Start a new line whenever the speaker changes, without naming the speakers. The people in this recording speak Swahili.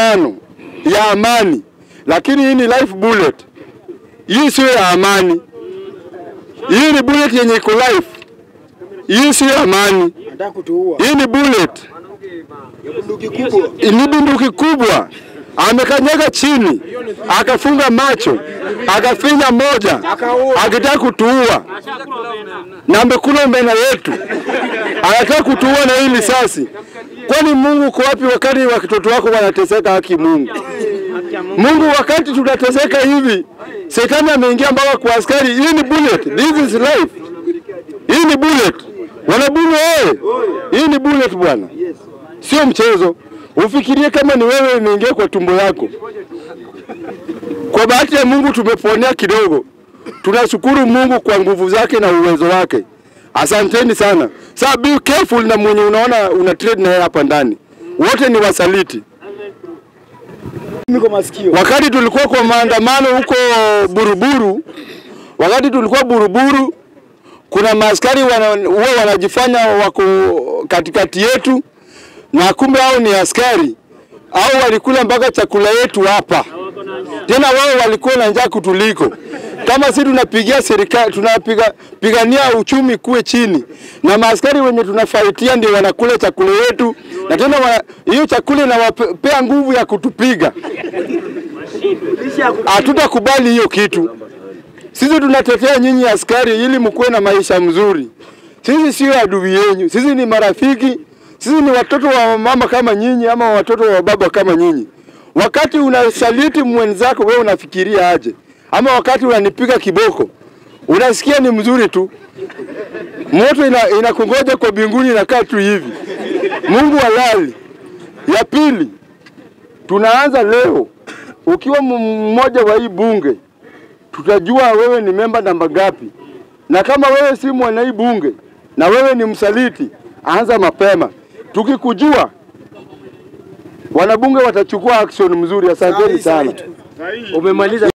sindano ya amani, lakini hii ni life bullet. Hii sio ya amani, hii ni bullet yenye iko life. Hii sio ya amani,
Anataka kutuua.
hii ni bullet,
Bunduki kubwa.
ni bunduki kubwa. Amekanyaga chini, akafunga macho, akafinya moja, akitaka kutuua, na amekula omena yetu, anataka kutuua na hii risasi. Kwani Mungu uko wapi wakati watoto wako wanateseka? Haki Mungu, Mungu, wakati tunateseka hivi, shetani ameingia mpaka kwa askari. Hii ni bullet, this is life. Hii ni bullet, wanabunge wewe, hii ni bullet bwana, sio mchezo. Ufikirie kama ni wewe imeingia kwa tumbo yako. Kwa bahati ya Mungu tumeponea kidogo. Tunashukuru Mungu kwa nguvu zake na uwezo wake. Asanteni sana. Sasa be careful na mwenye unaona una trade na yeye hapa ndani. Wote ni wasaliti.
Miko masikio.
Wakati tulikuwa kwa maandamano huko Buruburu, wakati tulikuwa Buruburu, kuna maaskari wana, huwa wanajifanya wako katikati yetu, na kumbe hao ni askari au walikula mpaka chakula yetu hapa. Tena wao walikuwa na njaa kutuliko. Kama sisi tunapigia serikali, tunapiga pigania uchumi kuwe chini, na maaskari wenye tunafaitia ndio wanakula chakula yetu, na tena wana- hiyo chakula inawapea nguvu ya kutupiga. Hatutakubali hiyo kitu. Sisi tunatetea nyinyi askari ili mkuwe na maisha mzuri. Sisi sio adui yenyu, sisi ni marafiki, sisi ni watoto wa mama kama nyinyi ama watoto wa baba kama nyinyi. Wakati unasaliti mwenzako, wewe unafikiria aje? Ama wakati unanipiga kiboko, unasikia ni mzuri tu, moto ina, inakungoja kwa binguni, inakaa tu hivi. Mungu halali. Ya pili, tunaanza leo, ukiwa m- mmoja wa hii bunge tutajua wewe ni memba namba ngapi, na kama wewe si mwana hii bunge na wewe ni msaliti, anza mapema. Tukikujua wanabunge watachukua action mzuri. Asanteni sana.
Umemaliza